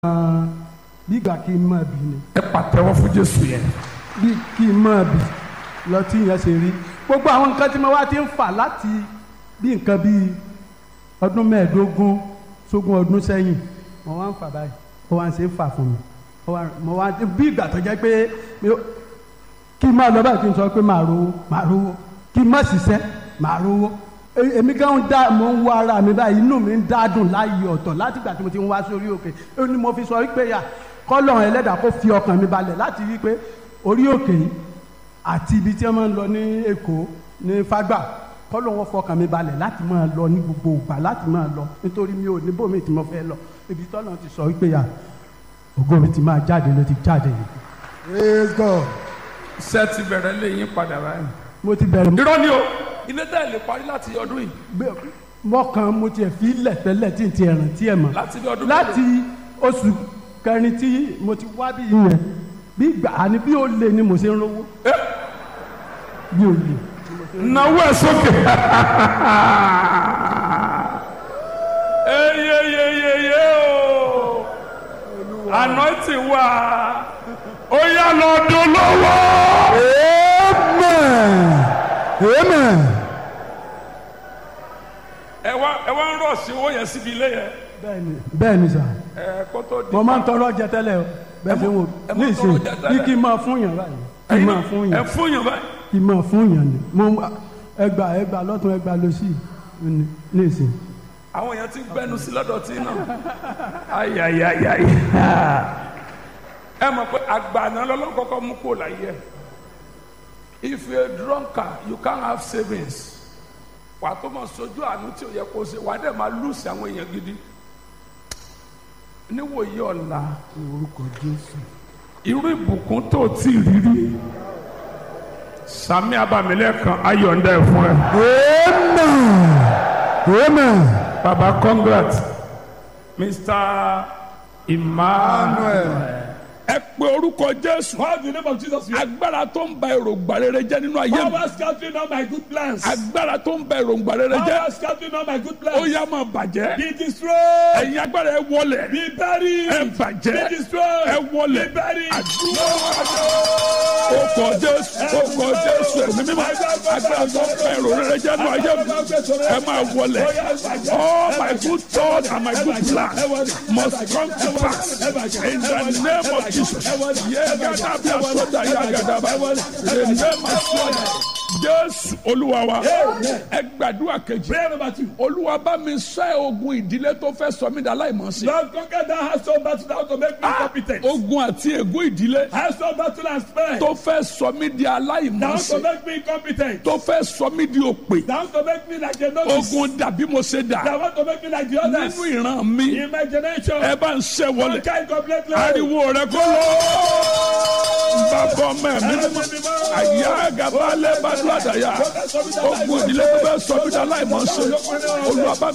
bí ìgbà kí n máa bì ni ẹ pàtẹ́wọ́ fún jésù yẹn. bí kí n máa bì lọ tí yẹn ṣe rí gbogbo àwọn nǹkan tí mo wá ti ń fà láti bí nǹkan bíi ọdún mẹ́ẹ̀ẹ́dógún sógún ọdún sẹ́yìn mo wá ń fà báyìí ó wá ń ṣe é fà fún mi ó wá- mo wá bí ìgbà tó jẹ́ pé mi ò- kí n máa lọ báyìí kí n sọ pé màá rówó màá rówó kí n má ṣiṣẹ́ màá rówó E- èmi gan ń dá mo ń wá ara mi báyìí inú mi ń dádùn láàyè ọ̀tọ̀ láti ìgbà tí mo ti ń wá sórí òkè ó ní mo fi sọ wípé yà kọ́lọ́run ẹlẹ́dàá kó fi ọkàn mi balẹ̀ láti rí i pé orí òkè yìí àti ibi tí wọ́n máa ń lọ ní èkó ní fágbà kọ́lọ́run wọn fọkàn mi balẹ̀ láti máa lọ ní gbogbo ìgbà láti máa lọ nítorí mi ò ní bòmí tí mo fẹ́ lọ ibi tọ́lọ́run ti sọ wípé yà ògo mi ti máa jáde ló ti jáde yìí. praise god iṣẹ́ ti bẹ̀rẹ̀ lé yín padà báyìí. mo ti bẹ̀rẹ̀ irọ́ ni o ilé tẹ́ ẹ lè parí láti ọdún yìí Bẹ́ẹ̀, mọ́kàn mo tiẹ̀ fi lẹ̀ tẹ́lẹ̀ tí n ti ẹ̀ràn tí ẹ̀ mọ̀ láti bí ọdún láti oṣù kẹrin tí mo ti wá bí yẹn bí gbà á ní bí ó lè ni mo ṣe ń rówó ẹ bí ó lè. náwó ẹ sókè. eyeyeyeye o anointing wa ó yá lọ dún lọ́wọ́. amen amen ẹ wá ẹ wá ń rọ̀ sí owó yẹn síbi ilé yẹn. bẹ́ẹ̀ni bẹ́ẹ̀ni sà ẹ kó tó di. mo máa ń tọrọ jẹ tẹ́lẹ̀ o bẹ́ẹ̀ ṣe wò ẹ ní máa ń ìsìn tọrọ jẹ tẹ́lẹ̀. bí kí n máa fún yàn báyìí kí n máa fún ẹ yàn fún yàn báyìí. kí n máa fún yàn ni mo ẹgbà ẹgbà lọ́tún ẹgbà lọ́sì ní ní ìsìn. àwọn èèyàn ti ń gbẹnu sí lọ́dọ̀ tí náà. ayayayayi. ẹ mọ̀ pé àgbàna lọ́lọ́ kọ́kọ́ mú kó láyé ẹ̀. if you a drunkard you can't have savings. wà á tó mọ̀ sojú àánú tí ò yẹ kó ṣe wà á dẹ̀ máa lùsì àwọn èèyàn gidi. níwòye ọ̀la orúkọ jésù irú ìbùkún tó ti rí rí. sami abamilẹ́kan ayọ̀ǹda ẹ̀ fún ẹ. amen amen Baba, congrats. Mr. Emmanuel. Ẹ pe orúkọ Jésù. Call the name of Jesus. Agbára tó ń ba èròǹgbà rere jẹ́ nínú ayé mi. Power scattering all my good plans. Agbára tó ń ba èròǹgbà rere jẹ́. Power scattering all my good Ó plans. yá máa bàjẹ́. Be destroyed. Ẹ̀yin agbára ẹ wọlẹ̀. Be buried. Ẹ bàjẹ́. Be destroyed. Ẹ wọlẹ̀. Be buried. Àdúrà. Ó kọ Jésù. Ó kọ Jésù. Ẹ̀mí mímọ́. Agbára tó ń ba èrò rere jẹ́ nínú ayé mi. Ẹ máa wọlẹ̀. All my good thoughts and my good plans must come to pass in the name of Jesus. Yegada bí asoda yagada bá. The name of Jesus. Jésù Olúwa wa. Ẹ gbàdúrà kejì. Prayer number two. Olúwa bá mi sẹ́ ogun ìdílé tó fẹ́ sọ mí dà láìmọ̀ọ́sí. Lord, conquer that household battle that want to make me incompetent. Ogun àti ègún ìdílé Household battle and spare. tó fẹ́ sọ mí di That want to aláìmọ̀ọ́sí. make me incompetent. Tó fẹ́ sọ mí di òpè. That want to make me like a novice. Ogun dàbí mo ṣe dà. That want to make me like the others. Nínú ìran mi, In my generation. ẹ bá ń ṣẹ́ wọlé. Conquer incompletely. ariwo rẹ kó lọ. bàbá ọmọ ẹ̀mí mímọ́ àyà gàba lẹ́bàdúrà dàyà ogun ìdílé tó fẹ́ sọ mí dà láìmọ̀ ṣe olùwàbá